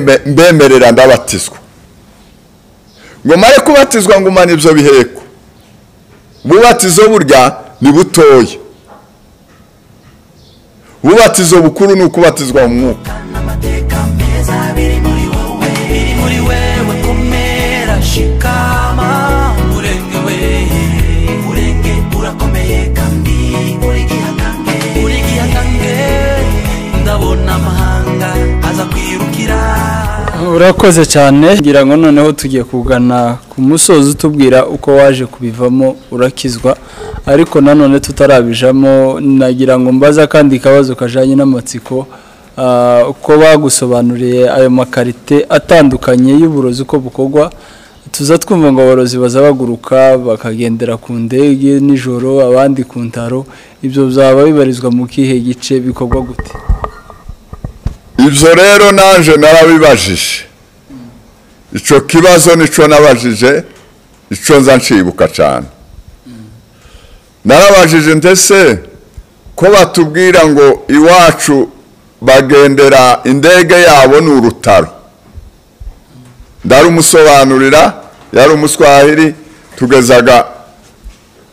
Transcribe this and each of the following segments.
mbemerera ndabatizwa ngo mare kubatizwa ngo umane ibyo biheko ububatizo burya ni butoya ububatizo bukuru ni ukubatizwa mu mwuka n'amateka meza biri muri wowe biri muri wewe komera shikama urengewe urenge urakomeye kandi uri gihangange uri gihangange ndabona amahanga aza kwirukira urakoze cyane ngira ngo noneho tugiye kugana ku musozi utubwira uko waje kubivamo urakizwa ariko nanone tutarabijamo nagira ngo mbaze akandi kabazo kajyanye n'amatsiko ah, uko bagusobanuriye ayo makarite atandukanye y'uburozi uko bukorwa tuza twumva ngo aborozi baza baguruka bakagendera ku ndege nijoro abandi ku ntaro ibyo byaba bibarizwa mu kihe gice bikorwa gute ibyo rero naje narabibajije icyo kibazo nicyo nabajije icyo nza nshibuka cyane narabajije ndetse ko batubwira ngo iwacu bagendera indege yabo ni urutaro ndarumusobanurira yari umuswahili tugezaga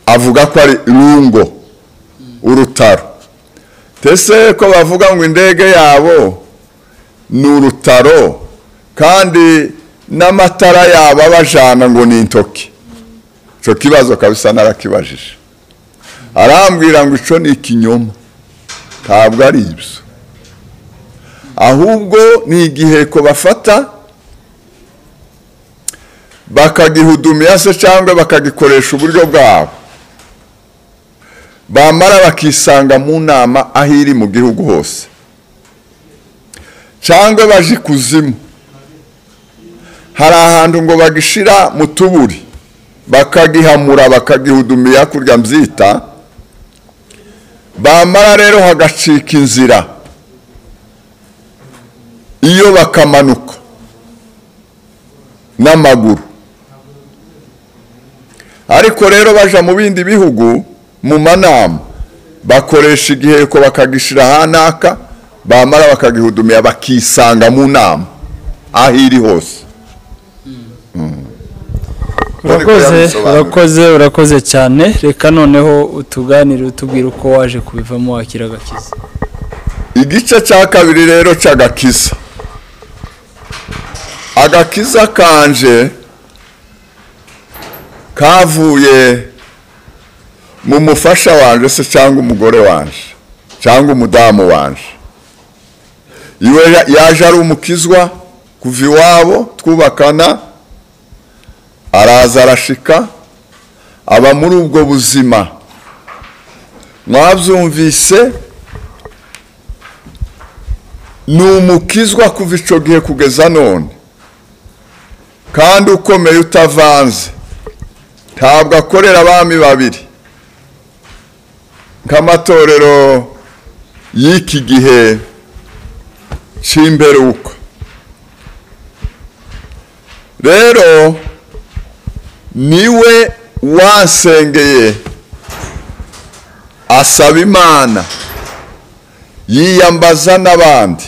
avuga ko ari rungo urutaro ndetse ko bavuga ngo indege yabo ni urutaro kandi n'amatara yabo abajana ngo ni intoki icyo kibazo kabisa narakibajije arambwira ngo icyo ni ikinyoma ntabwo ari ibyo ahubwo ni igiheko bafata bakagihudumya se cyangwa bakagikoresha uburyo bwabo bamara bakisanga mu nama aho iri mu gihugu hose cyangwa baje ikuzimu hari ahantu ngo bagishira mu tuburi bakagihamura bakagihudumiya kurya mbyita bamara rero hagacika inzira iyo bakamanuka n'amaguru ariko rero baja mu bindi bihugu mu manama bakoresha igiheko bakagishira hanaka bamara bakagihudumira bakisanga mu nama aho iri hose urakoze urakoze urakoze cyane reka noneho utuganire utubwire uko waje kubivamo wakira agakiza igice cya kabiri rero cy'agakiza agakiza kanje kavuye mu mufasha wanje se cyangwa umugore wanje cyangwa umudamu wanje iwe ya- yaje ari umukizwa kuva iwabo twubakana araza arashika aba muri ubwo buzima mwabyumvise ni umukizwa kuva icyo gihe kugeza none kandi ukomeye utavanze ntabwo akorera abami babiri nk'amatorero y'iki gihe cy'imperuka rero niwe wansengeye asaba imana yiyambaza n'abandi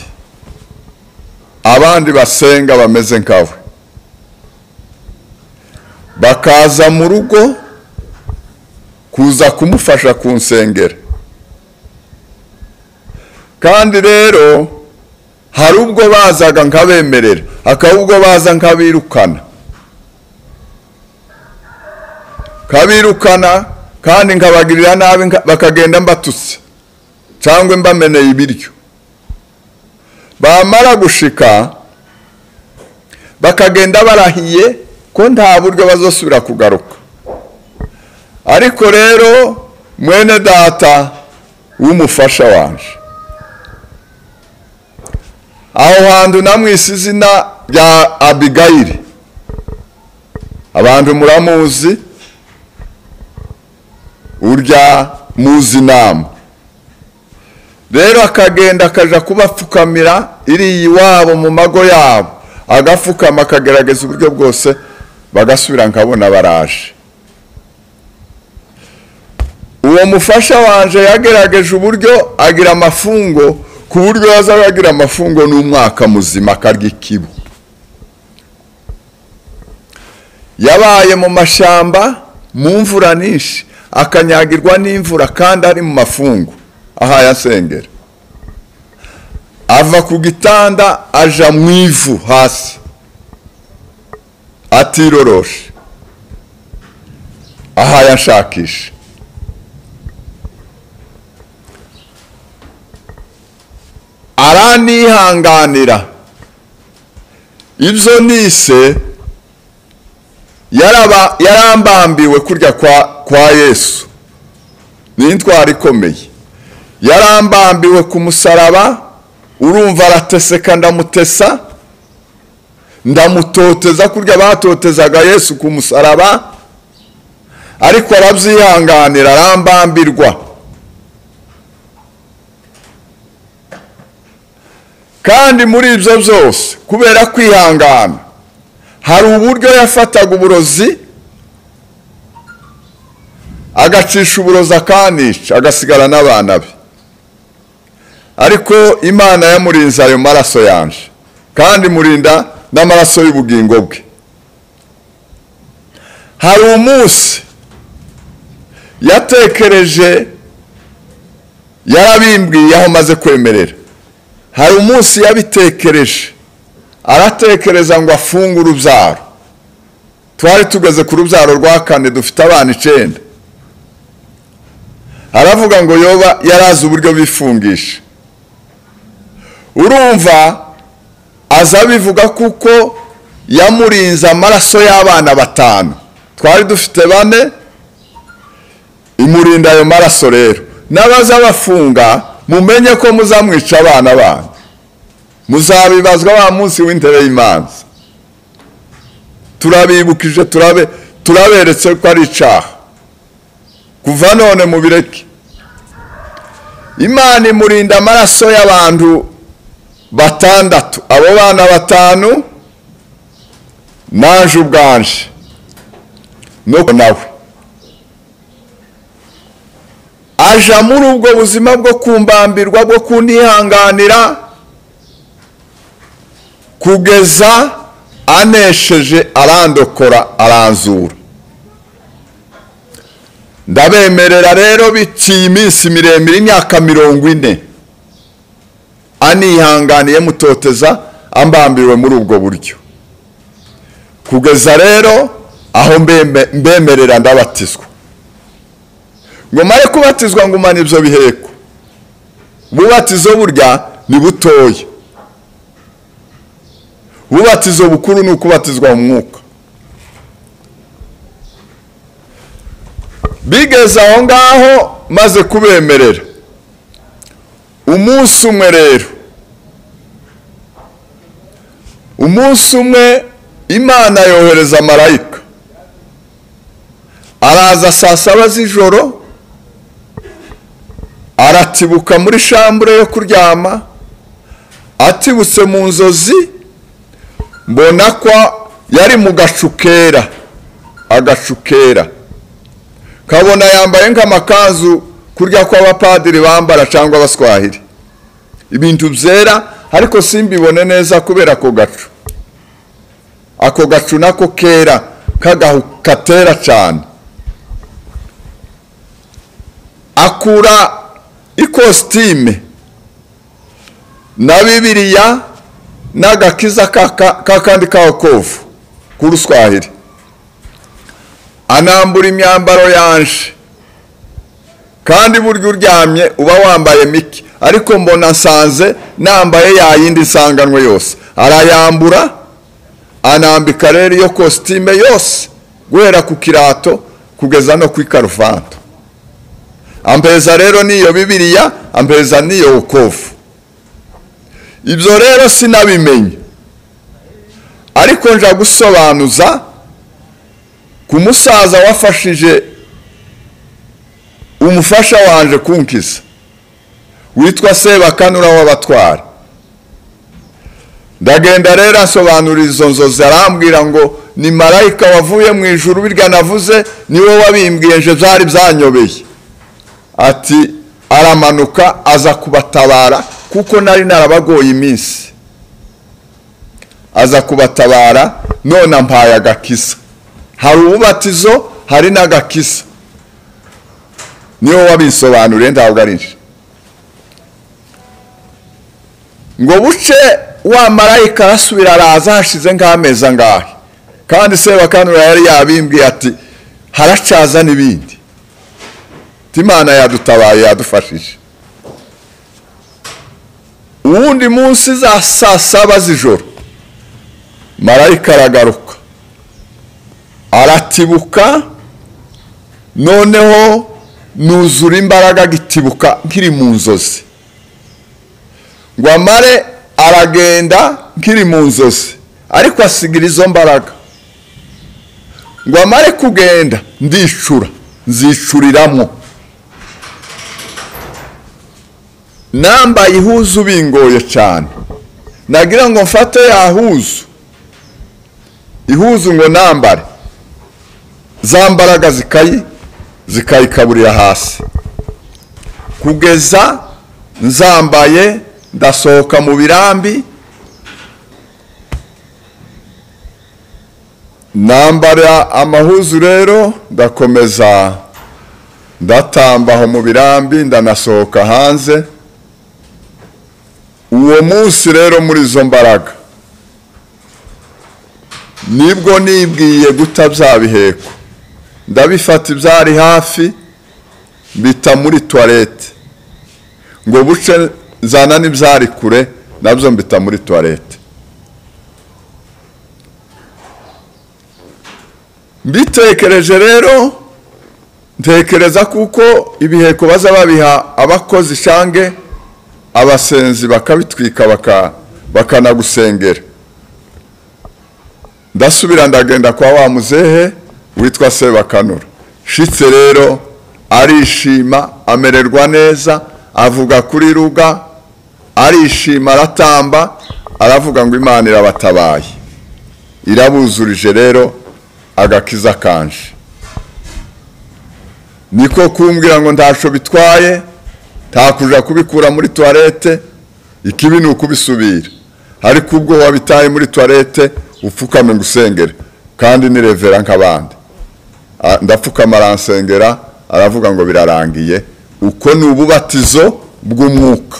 abandi basenga bameze nkawe bakaza mu rugo kuza kumufasha kunsengera kandi rero hari ubwo bazaga nkabemerera hakaba ubwo baza nkabirukana kabirukana kandi nkabagirira nabi nka- bakagenda mbatutse cyangwa mbameneye ibiryo bamara gushika bakagenda barahiye ko nta buryo bazosubira kugaruka ariko rero mwene data w'umufasha wanje aho hantu namwise izina rya abigayiri abantu muramuzi urya muzi inama rero akagenda akaja kubapfukamira iriya iwabo mu mago yabo agapfukama akagerageza uburyo bwose bagasubira nkabona baraje uwo mufasha wanje yagerageje uburyo agira amafungo ku buryo yazaba yagira amafungo n'umwaka muzima akarya ikibo yabaye mu mashyamba mu mvura nyinshi akanyagirwa n'imvura kandi ari mu mafungo ahaye asengera ava ku gitanda aja mu ivu hasi atiroroshe ahaye ashakisha aranihanganira ibyo nise yaraba- yarambambiwe kurya kwa kwa yesu ni intwaro ikomeye yarambambiwe ku musaraba urumva arateseka ndamutesa ndamutoteza kurya batotezaga yesu ku musaraba ariko arabyihanganira arambambirwa kandi muri ibyo byose kubera kwihangana hari uburyo yafataga uburozi agacisha uburozi akanica agasigara n'abana be ariko imana yamurinze ayo maraso yanje kandi imurinda n'amaraso y'ubugingo bwe hari umunsi yatekereje yarabimbwiye aho maze kwemerera hari umunsi yabitekereje aratekereza ngo afunge urubyaro twari tugeze ku rubyaro rwa kane dufite abana icyenda aravuga ngo yoba yarazi uburyo bifungisha urumva aza abivuga kuko yamurinze amaraso y'abana batanu twari dufite bane imurinda ayo maraso rero n'abaza bafunga mumenye ko muzamwica abana banyu muzabibazwa wa munsi w'intebe y'imanza turabibukije turabe turaberetse ko ari icaha kuva none mubireke imana imurinda amaraso y'abantu batandatu abo bana batanu naje ubwanje no ku- nawe aja muri ubwo buzima bwo kumbambirwa bwo kunihanganira kugeza anesheje arandokora aranzura ndabemerera rero biciye iminsi miremire imyaka mirongo ine anihanganiye mutoteza ambambiriwe muri ubwo buryo kugeza rero aho mbeme- mbemerera ndabatizwa ngo mare kubatizwa ngumana ibyo biheko ububatizo burya ni butoya ububatizo bukuru ni ukubatizwa mu mwuka bigeze aho ngaho maze kubemerera umunsi umwe rero umunsi umwe imana yohereza marayika araza saa saba z'ijoro aratibuka muri shambure yo kuryama atibutse mu nzozi mbona ko yari mu gacu kera agacu kera kabona yambaye nk'amakanzu kurya kw'abapadiri bambara cyangwa abaswahili ibintu byera ariko simbibone neza kubera ako gacu ako gacu nako kera k'agahu katera cyane akura ikositime na bibiriya n'agakiza k'aka- k'akandi k'abakovu k'uruswahili anambura imyambaro yanje kandi burya uryamye uba wambaye mike ariko mbona nsanze nambaye ya yindi nsanganwe yose arayambura anambika rero iyo kositime yose guhera ku kirato kugeza no ku ikaruvati ampeza rero n'iyo bibiriya ampeza n'iyo bukovu ibyo rero sinabimenye ariko nja gusobanuza ku musaza wafashije umufasha wanje kunkiza witwa sebakanura w'abatwara ndagenda rero asobanura izo nzozi arambwira ngo ni marayika wavuye mu ijuru birya navuze niwe wabimbwiye nje byari byanyobeye ati aramanuka aza kubatabara kuko nari narabagoye iminsi aza kubatabara none ampaye agakisa hari ububatizo hari n'agakisa niyo wabisobanuriye ntabwo ari nje ngo buce wa marayika arasubira araza hashize nk'amezi angahe kandi sebakanura yari yabimbwiye ati haracaza n'ibindi imana yadutabaye yadufashije uwundi munsi za saa saba z'ijoro marayika aragaruka aratibuka noneho nuzura imbaraga agitibuka nkiri mu nzozi ngo amare aragenda nkiri mu nzozi ariko asigira izo mbaraga ngo amare kugenda ndicura nzicuriramo nambaye ihuzu bingoye cyane nagira ngo mfate ya huzu ihuzu ngo nambare za mbaraga zikayi zikayikaburira hasi kugeza nzambaye ndasohoka mu birambi nambara amahuzu rero ndakomeza ndatambaho mu birambi ndanasohoka hanze uwo munsi rero muri izo mbaraga nibwo nibwiye guta bya biheko ndabifata ibyari hafi bita muri tuwarete ngo buce nzana n'ibyari kure nabyo mbita muri tuwarete mbitekereje rero ntekereza kuko ibiheko baza babiha abakozi shange abasenzi bakabitwika bakanagusengera ndasubira ndagenda kwa wa muzehe witwa sebakanura shitse rero arishima amererwa neza avuga kuri ruga arishima aratamba aravuga ngo imana irabatabaye irabuzurije rero agakiza kanje niko kumbwira ngo ntacyo bitwaye ntakuja kubikura muri tuwarete ikibi ni ukubisubira ariko ubwo wabitaye muri tuwarete upfukame ngo usengere kandi ni revera nk'abandi ndapfukama aransengera aravuga ngo birarangiye uko ni ububatizo bw'umwuka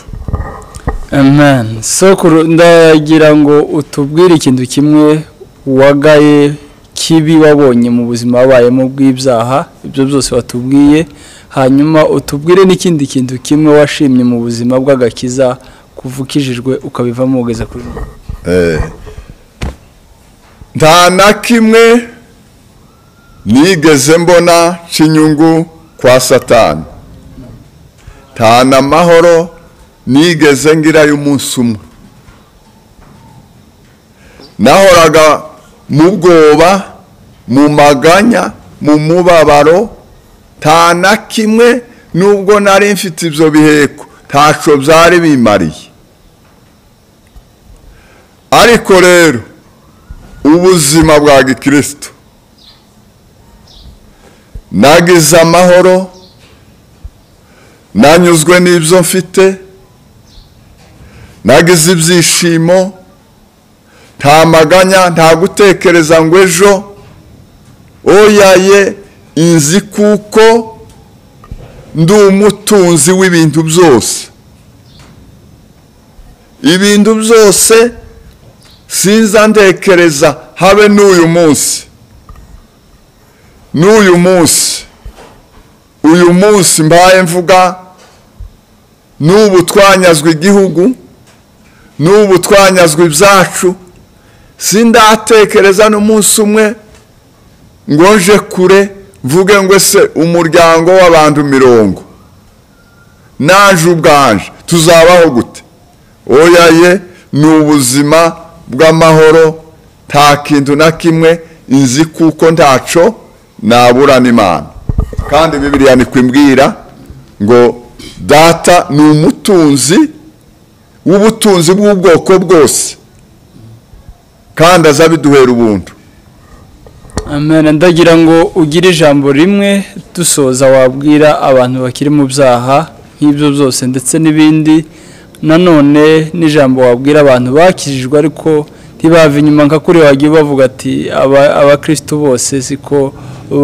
amen sokuru ndagira ngo utubwire ikintu kimwe wagaye kibi wabonye mu buzima wabayemo bw'ibyaha ibyo byose watubwiye hanyuma utubwire n'ikindi kintu kimwe washimye mu buzima bw'agakiza kuvukishijwe ukabivamo ugeze kuri nta na kimwe nigeze mbona cy'inyungu kwa satani nta n'amahoro nigeze ngira y'umunsi umwe nahoraga mu bwoba mu maganya mu mubabaro nta na kimwe nubwo nari mfite ibyo biheko ntacyo byari bimariye ariko rero ubuzima bwa gikristo nagize amahoro nanyuzwe n'ibyo mfite nagize ibyishimo nta maganya nta gutekereza ngo ejo oyaye inzi kuko ndi umutunzi w'ibintu byose ibintu byose sinza ndekereza habe n'uyu munsi n'uyu munsi uyu munsi mbaye mvuga n'ubu twanyazwe igihugu n'ubu twanyazwe ibyacu sindatekereza n'umunsi umwe ngo nje kure mvuge ngo ese umuryango w'abantu mirongo naje ubwanje tuzabaho gute oyaye ni ubuzima bw'amahoro nta kintu na kimwe inzi kuko ntaco naburana imana kandi bibiriya nikwimbwira ngo data ni umutunzi w'ubutunzi bw'ubwoko bwose kandi aza biduhera ubuntu amen ndagira ngo ugire ijambo rimwe dusoza wabwira abantu bakiri mu byaha nk'ibyo byose ndetse n'ibindi nanone n'ijambo wabwira abantu bakijijwe ariko ntibave inyuma nka kuri wajya bavuga ati "Aba- abakirisitu bose siko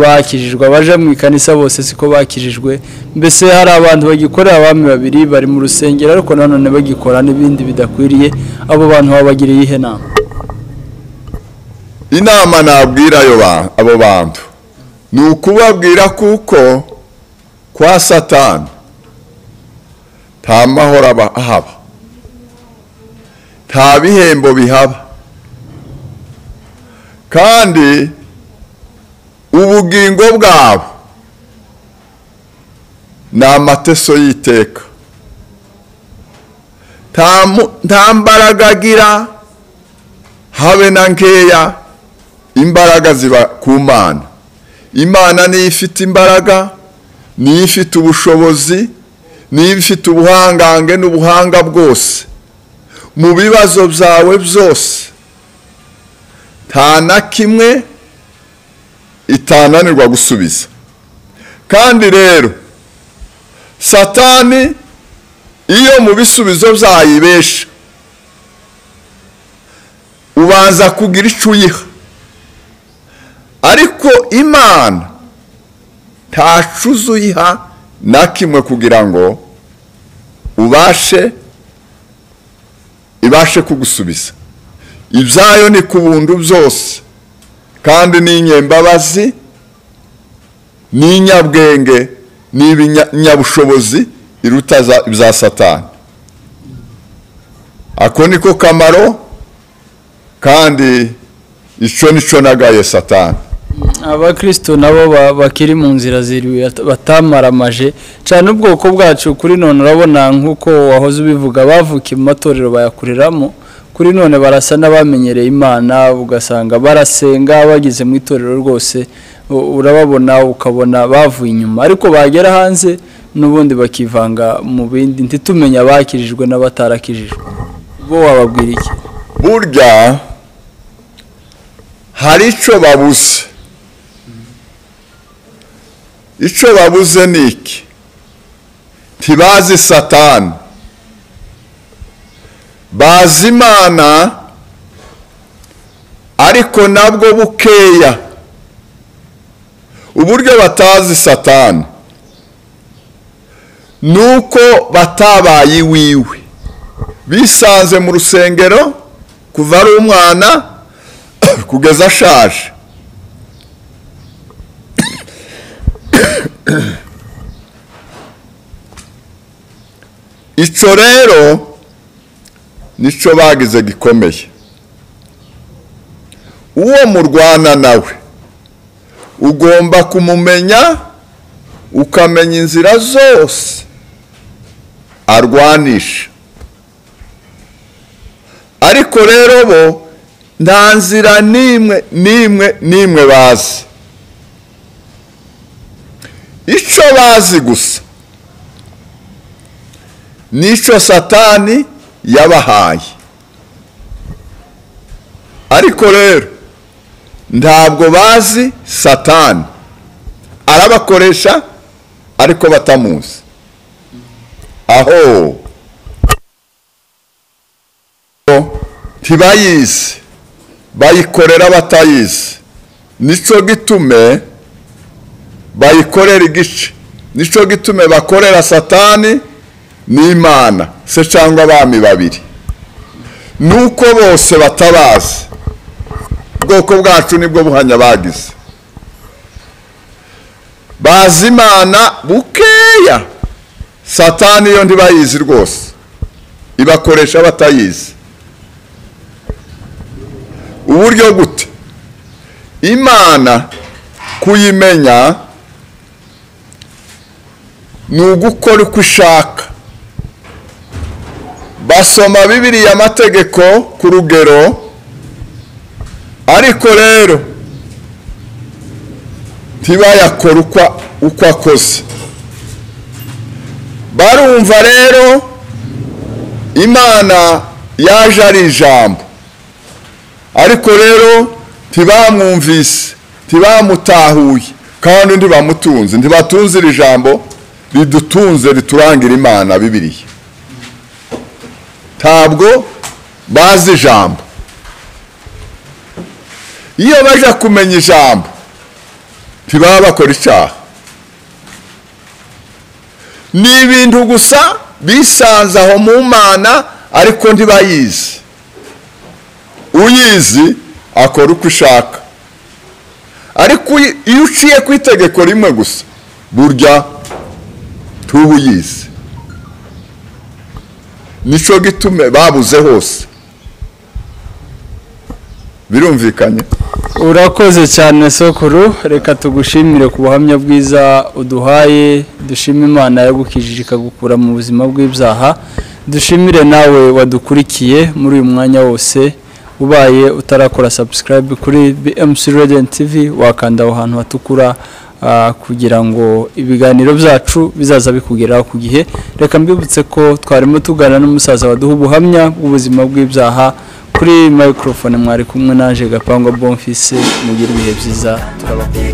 bakijijwe abaje mu ikanisa bose siko bakijijwe mbese hari abantu bagikorera abami babiri bari mu rusengero ariko nanone bagikora n'ibindi bidakwiriye abo bantu babagiriye iyihe nama inama nabwira ayo ba- abo bantu ni ukubabwira kuko kwa satani nta mahoro aba- ahaba nta bihembo bihaba kandi ubugingo bwabo ni amateso y'iteka Nta mu- nta mbaraga agira habe na nkeya imbaraga ziba ku mana imana niyo ifite imbaraga niyo ifite ubushobozi niyo ifite ubuhangange n'ubuhanga bwose mu bibazo byawe byose nta na kimwe itananirwa gusubiza kandi rero satani iyo mu bisubizo byayibesha ubanza kugira icyo uyiha ariko imana ntacuza uyiha na kimwe kugira ngo ubashe ibashe kugusubiza ibyayo ni ku buntu byose kandi ni inyembabazi ni inyabwenge ni ibinyabushobozi iruta za- ibya satani ako niko kamaro kandi icyo nicyo nagaye satani abakristo nabo ba- bakiri mu nzira ziriwe bata- batamaramaje cyane ubwoko bwacu kuri none urabona nk'uko wahoze ubivuga bavukiye mu matorero bayakoreramo kuri none barasa n'abamenyereye imana ugasanga barasenga bageze mu itorero rwose u- urababona ukabona bavuye inyuma ariko bagera hanze n'ubundi bakivanga mu bindi ntitumenye abakirijwe n'abatarakijijwe bo wababwira iki burya hari icyo babuze icyo babuze ni iki ntibazi satani bazi imana ariko nabwo bukeya uburyo batazi satani ni uko batabaye iwiwe bisanze mu rusengero kuva ari umwana kugeza ashaje icyo rero nicyo bagize gikomeye uwo murwana nawe ugomba kumumenya ukamenya inzira zose arwanisha ariko rero bo nta nzira n'imwe n'imwe n'imwe bazi icyo bazi gusa n'icyo satani yabahaye ariko rero ntabwo bazi satani arabakoresha ariko batamuzi aho ntibayizi bayikorera batayizi nicyo gitume bayikorera igice nicyo gitume bakorera satani n'imana se cyangwa abami babiri nuko bose batabazi ubwoko bwacu nibwo buhanya bagize bazi imana bukeya satani yo ntibayizi rwose ibakoresha batayizi uburyo gute imana kuyimenya ni ugukora uko ishaka basoma bibiriya amategeko ku rugero ariko rero ntibayakora uko- uko akoze barumva rero imana yaje ari ijambo ariko rero ntibamwumvise ntibamutahuye kandi ntibamutunze ntibatunze iri jambo ridutunze riturangira imana bibiriya ntabwo bazi ijambo iyo bajya kumenya ijambo ntibaba bakora icyaha ni ibintu gusa bisanze aho mu mana ariko ntibayizi uyizi akora uko ushaka ariko uyi- iyo uciye ku itegeko rimwe gusa burya ntuba uyizi nicyo gitume babuze hose birumvikanye urakoze cyane sokuru reka tugushimire ku buhamya bwiza uduhaye dushime imana yagukijije ikagukura mu buzima bw'ibyaha dushimire nawe wadukurikiye muri uyu mwanya wose ubaye utarakora subscribe kuri BMC Radio and TV wakanda aho hantu hatukura ah, kugira ngo ibiganiro byacu bizaza bikugeraho ku gihe reka mbibutse ko twarimo tugana n'umusaza waduha ubuhamya bw'ubuzima bw'ibyaha kuri microphone mwari kumwe naje gapangwa bonfise mugire ibihe byiza turabakumbuye